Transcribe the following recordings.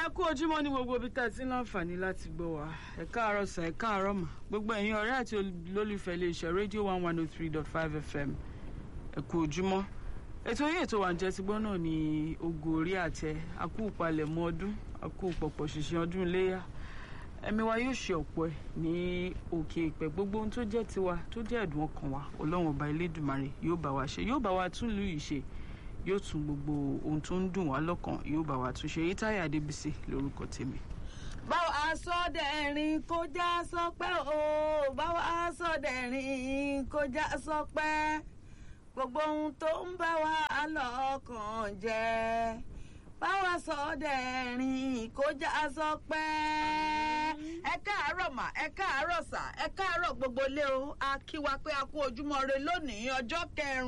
kú ojúmọ́ ní gbogbo ibi tá a ti ń láǹfààní láti gbọ́ wa ẹ káàárọ̀ sà ẹ káàárọ̀ mà gbogbo ẹ̀yin ọ̀rẹ́ àti olólùfẹ́ iléeṣẹ́ rédíò one one oh three dot five fm ẹ kú ojúmọ́ ètò yìí ètò wa ń jẹ́ ti gbọ́ náà ní ogo orí àtẹ akú ìpalẹ̀mọ́ ọdún akú pọ̀pọ̀ ṣìṣẹ́ ọdún iléyà ẹ̀mí wa yóò ṣe ọ̀pọ̀ ẹ̀ ní òkè ìpẹ́ gbogbo ohun tó jẹ́ tiwa tó jẹ́ ẹ̀dùn ọkàn wa ọlọ́run ọba elédùmarè yóò bá wa ṣe yóò bá wa tún lù yìí ṣe yóò tún gbogbo ohun tó ń dùn wá lọ́kàn yóò bá wa tún ṣe yìí táyà adébísí lórúkọ tèmi. báwo aṣọ́dẹ̀rìn kó já sọpẹ́ o báwo aṣọ́dẹ̀rìn kó já sọpẹ́ gbogbo ohun tó ń bá wa lọ́kàn jẹ́ báwo aṣọ́dẹ̀rìn kó já sọpẹ́. ẹ káàárọ̀ mà ẹ káàárọ̀ sà ẹ káàárọ̀ gbogbo ilé o a kí wa pé a kú ojúmọ́ re lónìí ọjọ́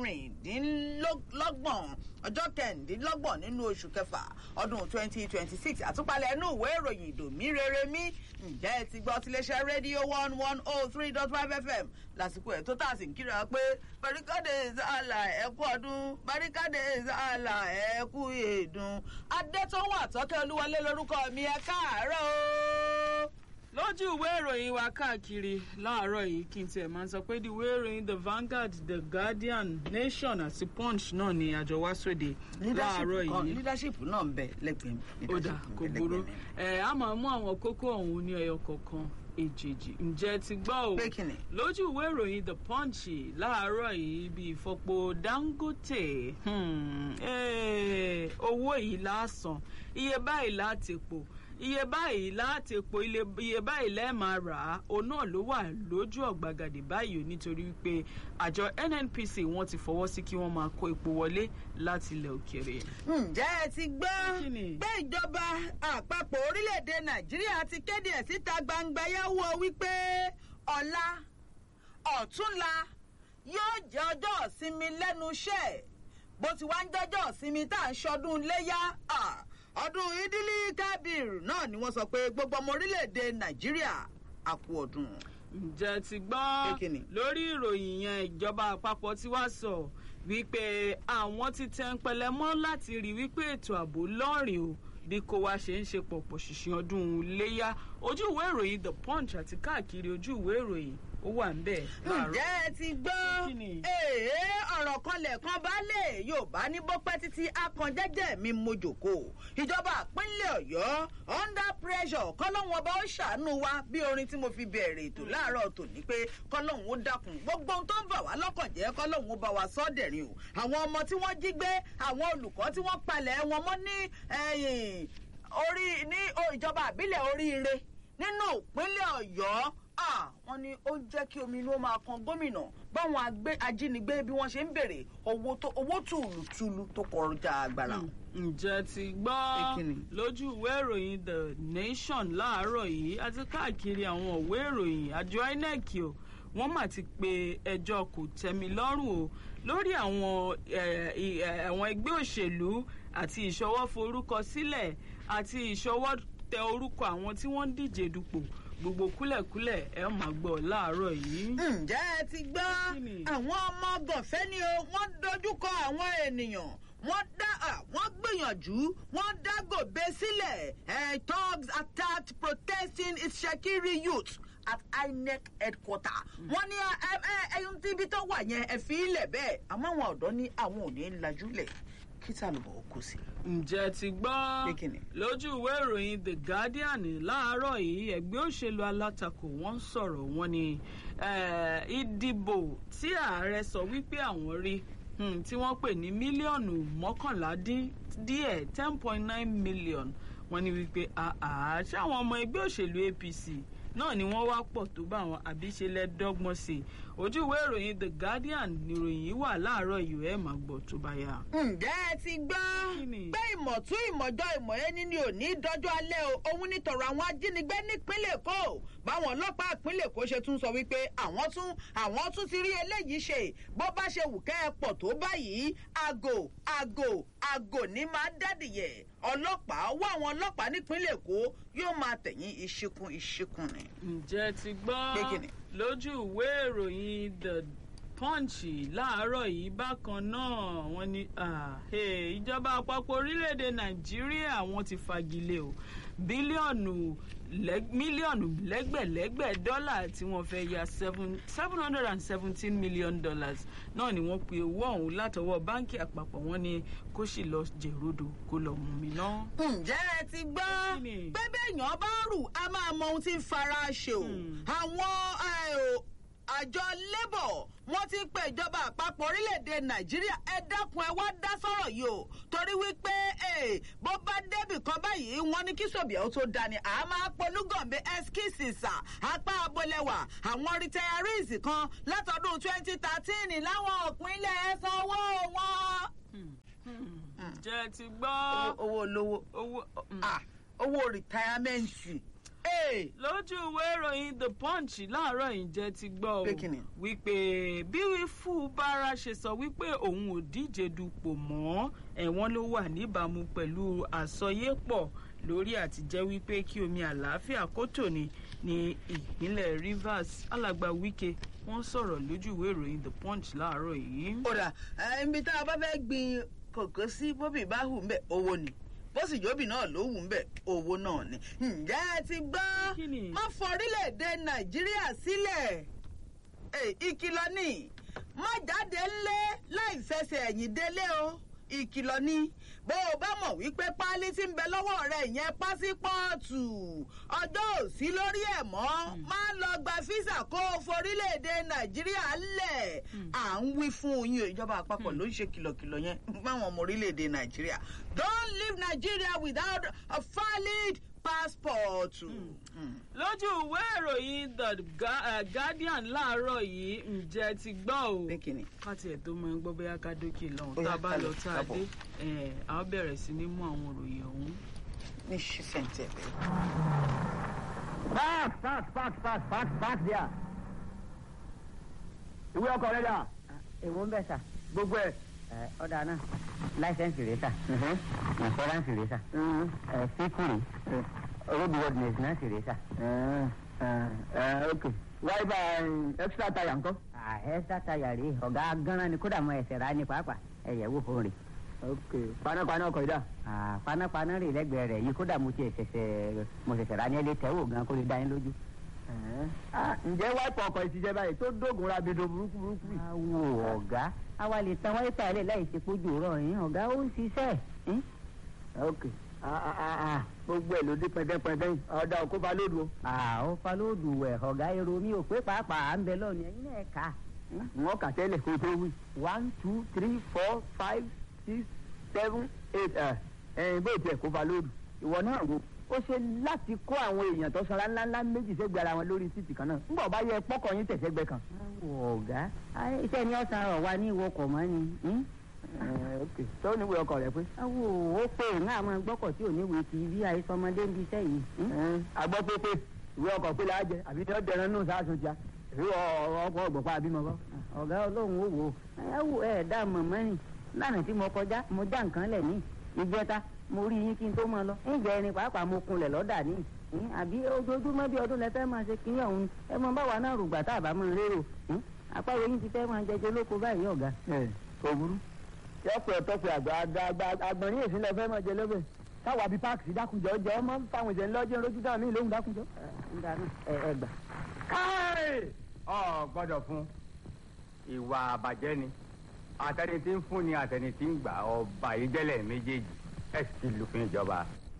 kẹrìndínlọ́gbọ̀n ọjọ́ kẹrìndínlọ́gbọ̀n nínú oṣù kẹfà ọdún twenty twenty six àtúpalẹ̀ inú ìwé ìròyìn ìdòmí rere mi ǹjẹ́ ẹ ti gbọ́ tiléeṣẹ́ rédíò one one oh three dot five fm lásìkò ẹ̀ tó tà sí kíra pé barikade zala ẹ kú ọdún barikade zala ẹ kú èdùn adétọ́wọ́ àtọ́kẹ́ olúwọlé lórúkọ mi ẹ káàárọ̀ o lójú ìwé ìròyìn wa káàkiri láàárọ̀ yìí kí n tiẹ̀ máa sọ pé the ìwé ìròyìn the Vanguard the Guardian Nation àti Punch náà ni àjọ wá sóde láàárọ̀ yìí. leadership náà ń bẹ lẹ́gbẹ̀ẹ́ mi. ó dà kò burú ẹ á máa mú àwọn kókó ọ̀hún ní ẹyọ kọ̀ọ̀kan èjèèjì ǹjẹ́ ti gbọ́ o pé kí ni. lójú ìwé ìròyìn the punch láàárọ̀ yìí bí ìfọpo dangote hmm, eh, owó yìí lásán iye báyìí láti pò iye báyìí láti epo iye báyìí lẹ́ẹ̀ máa rà á òun náà ló wà lójú ọ̀gbagadè báyìí o nítorí wípé àjọ nnpc wọ́n ti fọwọ́ sí kí wọ́n máa kó epo wọlé láti ilẹ̀ òkèèrè. ǹjẹ́ ẹ ti gbọ́ Kí ni? pé ìjọba àpapọ̀ orílẹ̀-èdè nàìjíríà ti kéde ẹ̀ síta gbangba yẹ́wò wípé ọ̀la ọ̀túnla yóò jẹ́ ọjọ́ ìsinmi lẹ́nu iṣẹ́ bó ti wá ń jẹ́jọ́ ìsinmi tá à ń ṣọdún léyà ah, ọdún ìdílé kábìr náà ni wọ́n sọ pé gbogbo ọmọ orílẹ̀-èdè nàìjíríà àkú ọdún. ǹjẹ́ ti Pé gbọ́ kí ni? lórí ìròyìn yẹn ìjọba àpapọ̀ tí wàá sọ wípé àwọn ti tẹ́ ń pẹlẹ mọ́ láti rí wípé ètò ààbò lọ́rìn o bí kò wá ṣe ń ṣe pọ̀pọ̀ ṣìṣìn ọdún léyà ojú ìwé ìròyìn the punch àti káàkiri ojú ìwé ìròyìn ó wà ń bẹ̀ láàárọ̀. ǹjẹ́ ẹ ti gbọ́ Kí ni? èé ọ̀rọ̀ kan lẹ̀kan baálé yorùbá ní bọ́pẹ́ títí akànjẹ́jẹ́ mi mojòkó ìjọba ìpínlẹ̀ ọ̀yọ́ under pressure kọ́lọ́hún ọba ó ṣàánú wa bí orin tí mo fi bẹ̀rẹ̀ ètò láàárọ̀ tòní pé kọ́lọ́hún ó dákun gbogbo ohun tó ń bà wá lọ́kàn jẹ́ kọ́lọ́hún ó bá wa sọ́ dẹ̀rín o àwọn ọmọ tí wọ́n jí gbé àwọn olùkọ́ tí wọ́n palẹ̀ wọn mọ́ ní ẹ̀yìn orí ní o- ìjọba àbílẹ̀ oríire nínú ìpínlẹ̀ ọ̀yọ́ ah, wọ́n ní ó jẹ́ kí omi inú ó máa kan gómìnà báwọn agbé ajínigbé bí wọ́n ṣe ń béèrè owó tó owó tùlùtùlù tó kọjá agbára. ǹjẹ́ ti Pé gbọ́ kí ni? lójú ìwé ìròyìn the nation láàárọ̀ yìí àti káàkiri àwọn ìwé ìròyìn àjọ inec o wọ́n mà ti pe ẹjọ́ kò tẹ́mi lọ́rùn o lórí àwọn eh, i- eh, àwọn ẹgbẹ́ òṣèlú àti ìṣọwọ́ forúkọ sílẹ̀ àti ìṣọwọ́ tẹ orúkọ àwọn tí wọ́n ń díje dupò gbogbo kúlẹ̀kúlẹ̀ ẹ̀ máa gbọ́ láàárọ̀ yìí. ǹjẹ́ ẹ ti gbọ́ Kí ni? àwọn ọmọ gànfẹ́ ni o wọ́n dojúkọ àwọn ènìyàn wọ́n dá à, wọ́n gbìyànjú wọ́n dá gòbè sílẹ̀ eh, thugs attacked protesting Ishekiri youth at INEC headquarter. wọ́n ní ẹ ẹ ẹyún tí ibi tó wà yẹn ẹ fi ilẹ̀ bẹ́ẹ̀ àmọ́ àwọn ọ̀dọ́ ní àwọn ò ní lajúlẹ̀ kí tàlùbọ̀ ó kù sí. ǹjẹ́ ti gbọ́ Pé kí ni? lójú ìwé ìròyìn the guardian láàárọ̀ yìí ẹgbẹ́ òṣèlú alátakò wọ́n ń sọ̀rọ̀ wọn ni eh, ìdìbò tí ààrẹ sọ wípé àwọn rí hmm, tí wọ́n pè ní mílíọ̀nù mọ́kànlá dín díẹ̀ ten point nine million wọ́n ní wípé àá ṣáwọn ọmọ ẹgbẹ́ òṣèlú apc náà ni wọ́n wá pọ̀ tó bá wọn àbí ṣe lẹ́dọ́gbọ́n sí i ojú ìwé ìròyìn the guardian nìròyìn yìí wà láàárọ̀ yìí ẹ̀ máa gbọ́ tó bá yá. ǹjẹ́ ẹ ti gbọ́ Kí ni? pé ìmọ̀tún ìmọ̀jọ ìmọ̀ ẹni ni ò ní dọ́jọ́ alẹ́ o òun ní tọ̀rọ̀ àwọn ajínigbé nípínlẹ̀ èkó báwọn ọlọ́pàá ìpínlẹ̀ èkó ṣe tún sọ wípé àwọn tún àwọn tún ti rí eléyìí ṣe bó bá ṣe wù kẹ́ ẹ pọ̀ tó báyìí àgò àgò àgò ní máa dádìyẹ ọlọ́pàá wá àwọn ọlọ́pàá nípínlẹ̀ èkó yóò máa tẹ̀yìn ìṣekún ìṣekún ni. ǹjẹ́ ti gbọ́ Pé kí ni? lójú ìwé ìròyìn the punch láàárọ̀ yìí bákan náà wọ́n ní ìjọba àpapọ̀ orílẹ̀-èdè nàìjíríà wọ́n ti fagilé o bílíọ̀nù mílíọ̀nù lẹ́gbẹ̀lẹ́gbẹ̀ dọ́là tí wọ́n fẹ́ ya seven hundred and seventeen million dollars náà ni wọ́n pe owó ọ̀hún látọwọ́ báńkì àpapọ̀ wọn ni kó sì lọ jẹ̀rọ̀dọ̀ kó lọ mú mi ná. ǹjẹ́ ẹ ti gbọ́ pé bẹ́ẹ̀yàn bá rù a máa mọ ohun tí ń fara ṣe o àwọn àjọ labour wọ́n ti pe ìjọba àpapọ̀ orílẹ̀-èdè nàìjíríà ẹ dákun ẹ wá dá sọ̀rọ̀ yìí o torí wípé bó bá débì kan báyìí wọ́n ní kí sòbíà ó tó dání à máa polúgànbé ẹskísìsà apá abolẹwà àwọn retirees kan látọdún twenty thirteen láwọn òpinlẹ̀ ẹ sanwó wọn. jẹ́ ti gbọ́. owó olówó owó rìtáyámẹ́ǹtì lójú ìwé ìròyìn the punch láàárọ̀ ìjẹ́ ti gbọ́ o wípé bí wífú bára ṣe sọ wípé òun ò díje dupò mọ́ ẹ̀wọ̀n ló wà níbàámu pẹ̀lú àsọyépọ̀ lórí àtijẹ́ wípé kí omi àlàáfíà kó tòní ní ìpínlẹ̀ rivers alàgbà wike wọ́n sọ̀rọ̀ lójú ìwé ìròyìn the punch láàárọ̀ yìí. kódà ibi tá a bá fẹ́ gbin kòkó sí bóbì bá hù ń bẹ̀ owó ni bó sì jóbì náà ló wù ú bẹ̀ owó náà ni. ǹjẹ́ ẹ ti gbọ́ má fọ orílẹ̀-èdè nàìjíríà sílẹ̀ ìkìlọ̀ ni má jáde ńlé láì fẹsẹ̀ ẹ̀yìn délé o ìkìlọ̀ ni bó o bá mọ̀ wípé páálí tí ń bẹ lọ́wọ́ rẹ̀ yẹn pásípọ́ọ̀tù ọjọ́ òsí lórí ẹ̀ mọ́ máa lọ gba físà kó o forílẹ̀-èdè nàìjíríà lẹ̀ à ń wí fún yín o ìjọba àpapọ̀ ló ń ṣe kìlọ̀kìlọ̀ yẹn báwọn ọmọ orílẹ̀-èdè nàìjíríà don't leave nigeria without a valid passport. lójú ìwé ìròyìn the guardian láàárọ̀ yìí ǹjẹ́ ti gbọ́ o káti ẹ̀ tó máa ń gbọ́ bóyá ká dókè lọ́hùn tá a bá lọ tá a dé a bẹ̀rẹ̀ sí ní mú àwọn òròyìn ọ̀hún. ní ṣífẹ̀ǹtẹ̀ bẹ́ẹ̀. park park park park park park there. ìwé ọkọ rẹ dà. èwo ń bẹ̀ sà. gbogbo ẹ. ọ̀dà náà láìsẹ̀nsì rẹ̀ sà. ìnṣọ́ránsì rẹ̀ sà. síkùrì roadworthiness náà sì rẹ̀ sà. ok wáyébà extra tire ńkọ́. extra tire rèé ọ̀gá gánran ni kódà mọ ẹsẹ̀ rà ní pàápàá ẹ̀yẹ̀ wò fún rè. ok panápaná ọkọ̀ ìdá. panápaná rè lẹ́gbẹ̀ẹ́ rẹ̀ yìí kódà mo ti ṣẹ̀ṣẹ̀ mo ṣẹ̀ṣẹ̀ rà ní ẹlẹ́ tẹ́wò gan kó lè dá yín lójú. ǹjẹ́ wáìpù ọkọ̀ ìtìjẹ́ báyìí tó dógùn rabido burúkú burúkú yìí. awo ọ̀gá àwa lè tan wáyípà ilé láì ṣe pójú rọ̀ yín ọ̀gá ó ń ṣiṣẹ́. ok gbogbo ẹ̀ ló dé pẹ́ndẹ́pẹ́ndẹ́ yìí ọ̀dà òkú balódù o. ó falódù wẹ̀ ọ̀gá èrò mi ò pé pàápàá à ń bẹ lọ́ọ̀ni ẹ̀yin náà kà. wọ́n kà tẹ́lẹ̀ kó tó wí. one two three four five six seven eight ẹ̀yìn bó tiẹ̀ kó balódù. ìwọ náà wo ó ṣe láti kó àwọn èèyàn tó sanra ńláńlá méjì sẹ́gbẹ̀ ara wọn lórí títì kan náà ńgbà bá yẹ pọ́kọ̀ yín tẹ̀sẹ̀gbẹ́ kan. ọ̀gá iṣẹ́ ni ọ̀sán rọ̀ wá ní ìwọkọ̀ mọ́ ni ok tó níwèé ọkọ rẹ pé. awo ó pé ìhàn àwọn gbọ́kọ̀ tí ò níwèé ti bí àìsọmọdé ń bí iṣẹ́ yìí. àgbọ̀ pé pé ìwé ọkọ̀ pé láàjẹ àbí ní ọ̀dẹ̀rẹ̀ nù sáàsùn tíá èyí ọkọ̀ ọ̀gbọ̀pá àbímọ kọ́. ọ̀gá ọlọ́run ó wò ẹ wò ẹ dá mọ̀mọ́ ni lánàá tí mo kọjá mo já nǹkan lẹ̀ ní ìjẹta mo rí yín kí n tó máa lọ ǹjẹ́ ẹni pàápàá mo kunlẹ̀ lọ́dà ní àbí ojoojúmọ́ bí ọdún lẹ́fẹ́ máa ṣe kíní ọ̀hún ẹ mọ báwa náà rògbà tá a bá máa rérò àpárò yín ti fẹ́ máa jẹjẹ lóko báyìí ọ̀gá. ẹ kò burú yọpẹ ọtọpẹ àgbà àgbà àgbọ̀nrín èsì lọ fẹ́ mọ̀ jẹ lọ́bẹ̀ káwa bíi páàkì sí dákunjọ jẹ ọmọ fáwọn ìṣẹ̀lẹ̀ lọ́jọ́ lójú dáhùn ní ìlóhùn dákunjọ. ẹ ẹ gbà. káì ọ gbọ́dọ̀ fún ìwà àbàjẹ́ ni àtẹni tí ń fún ni àtẹni tí ń gbà ọba ìjẹlẹ méjèèjì ẹ sì lùfín ìjọba.